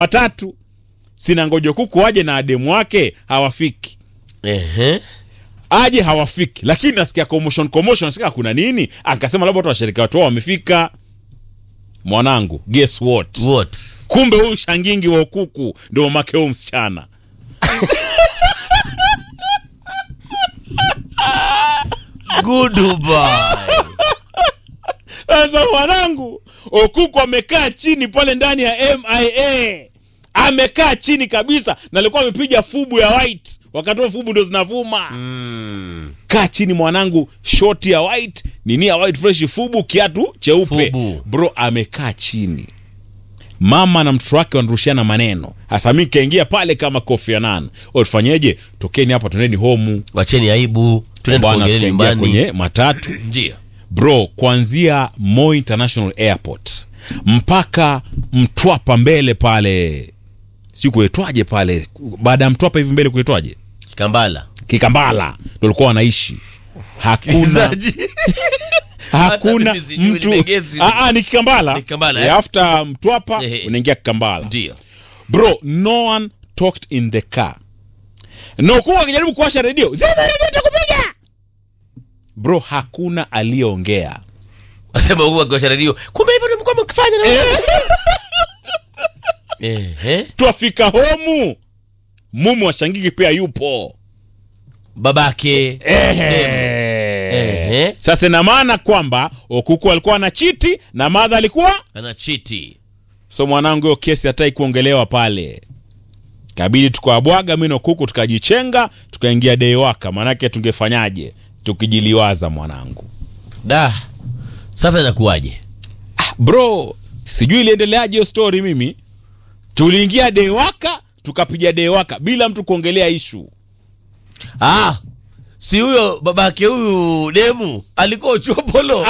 watatu sina ngojo kuku aje na ademu wake hawafiki Ehe. aje hawafiki lakini nasikia commotion commotion nasikia kuna nini akasema labda watu washirika watu wao wamefika mwanangu guess what What? kumbe huyu shangingi wa ukuku ndio mamake huyu msichana Goodbye. sasa mwanangu okuku amekaa chini pale ndani ya mia amekaa chini kabisa na alikuwa amepiga fubu ya white wakati huo fubu ndo zinavuma Mm. kaa chini mwanangu shoti ya white nini ya white fresh fubu kiatu cheupe Fubu. bro amekaa chini mama na mtoto wake wanarushiana maneno hasa mi kaingia pale kama Kofi Annan O, tufanyeje tokeni hapa tuendeni homu Wacheni aibu. Tuende Bwana, kuongelea tukaingia nyumbani. kwenye matatu Ndio. bro kuanzia Moi International Airport mpaka Mtwapa mbele pale si kuetwaje pale baada ya Mtwapa hivi mbele kuetwaje Kambala. Kikambala ndo walikuwa wanaishi hakuna Msikilizaji. hakuna Hata mimi sijui mtu nimegezi. Ah, ah, ni Kikambala Ni Kikambala, Eh, eh? after Mtwapa Ehe. unaingia Kikambala Ndio. bro no one talked in the car no kuwa akijaribu kuwasha redio zima redio takupiga bro hakuna aliyeongea Wasema huko akiwasha redio. Kumbe hivyo ndio mko mkifanya na Ehe. twafika homu mumu wa shangiki pia yupo Babake. Ehe. sasa ina maana kwamba okuku alikuwa na chiti na madha alikuwa Ana chiti. so mwanangu hiyo kesi hatai kuongelewa pale kabidi tukawabwaga mi na kuku tukajichenga tukaingia deiwaka maanake tungefanyaje tukijiliwaza mwanangu Da. Sasa inakuwaje? bro sijui iliendeleaje hiyo story mimi tuliingia deiwaka tukapiga deiwaka bila mtu kuongelea ishu Ah. Si huyo babake huyu demu alikuwa uchopolo.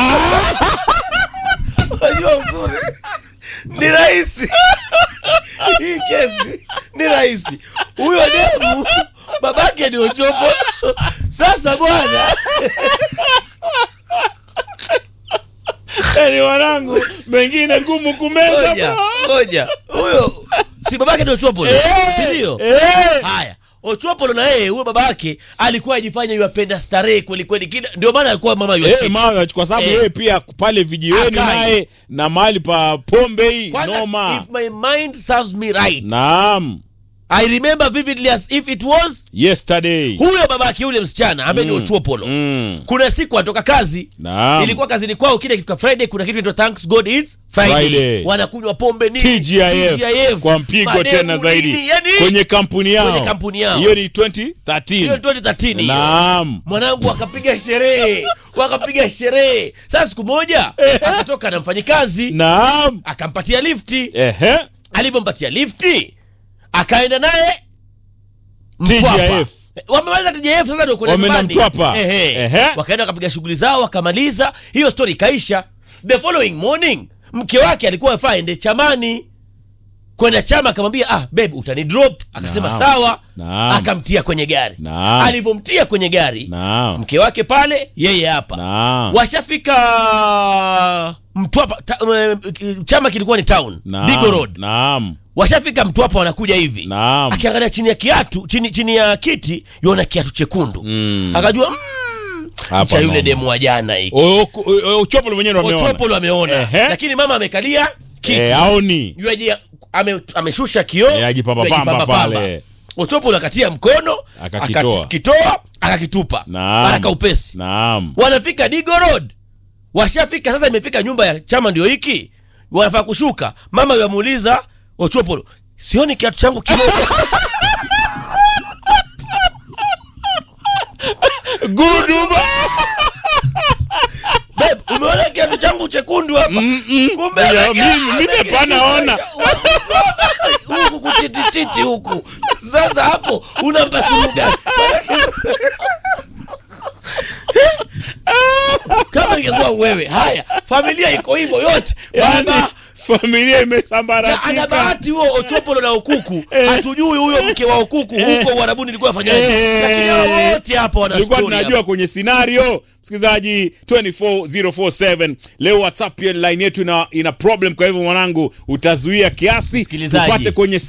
Unajua uzuri. Ni rahisi. Hii kesi ni rahisi. Huyo demu babake ni uchopolo. Sasa bwana yani wanangu mengine ngumu kumeza ngoja ngoja huyo si babake ndio Ochopolo si ndio Eh. haya Ochopolo na yeye huyo babake alikuwa ajifanya yuapenda starehe kweli kweli kida ndio maana alikuwa mama Eh, yuachiti mawe, kwa sababu Eh. yeye pia pale vijiweni Akai. naye na mahali pa pombe hii Kwanza, noma if my mind serves me right naam I remember vividly as if it was yesterday huyo babake yule msichana ambaye ni Ochopolo mm. kuna siku atoka kazi naam ilikuwa kazini kwao kile kifika friday kuna kitu inaitwa thanks god is friday, Friday. wanakunywa pombe nini TGIF, kwa mpigo mademu tena zaidi nini, yani, kwenye kampuni yao Kwenye kampuni yao. hiyo ni hiyo 2013 2013 hiyo. naam mwanangu akapiga sherehe wakapiga sherehe sasa siku moja akatoka na mfanyikazi naam akampatia lifti ehe alivyompatia lifti akaenda naye Mtwapa. TGIF. wamemaliza TGIF sasa ndio kwenda Wameenda nyumbani. Mtwapa. Ehe. Ehe. wakaenda wakapiga shughuli zao wakamaliza hiyo story ikaisha the following morning mke wake alikuwa afaa ende chamani kwenda chama akamwambia ah babe utani drop akasema Naam. sawa Naam. akamtia kwenye gari Naam. alivyomtia kwenye gari naam mke wake pale yeye hapa naam washafika mtwapa ta, eh, chama kilikuwa ni town naam Digo Road naam washafika mtwapa wanakuja hivi naam akiangalia chini ya kiatu chini, chini ya kiti yona kiatu chekundu Mm. akajua mm, Hapa cha yule noma. demu wa jana hiki O- o- o- Ochopolo mwenyewe ndo ameona Ochopolo ameona Ehe. lakini mama amekalia kiti Eh, aoni Yuaje- ame, ameshusha kioo Eh, ajipambapamba yuajipambapamba. pale. Ochopolo akatia mkono Akakitoa. akakitoa akakitupa Naam. haraka upesi naam wanafika Digo Road, washafika sasa, imefika nyumba ya chama ndio hiki, wanafaa kushuka. Mama yamuuliza Ochopolo, sioni kiatu changu kimoja. guduba Babe, umeona kiatu changu chekundu hapa? Kumbe Ya, ameke- mimi- mimi ameke- hapana ona. huku kuchitichiti huku. Sasa hapo unampa suluhu gani? kama ingekuwa wewe haya familia iko hivyo yote Yani, baba familia na ana imesambaratika bahati huo Ochopolo na Okuku Eh. hatujui huyo mke wa Okuku Eh. huko Uarabuni ilikuwa afanyaje, Eh. lakini hao wote hapa wana tulikuwa story tunajua hapa. kwenye scenario msikilizaji 24047 leo whatsapp line yetu ina, ina problem kwa hivyo mwanangu utazuia kiasi Msikilizaji. tupate kwenye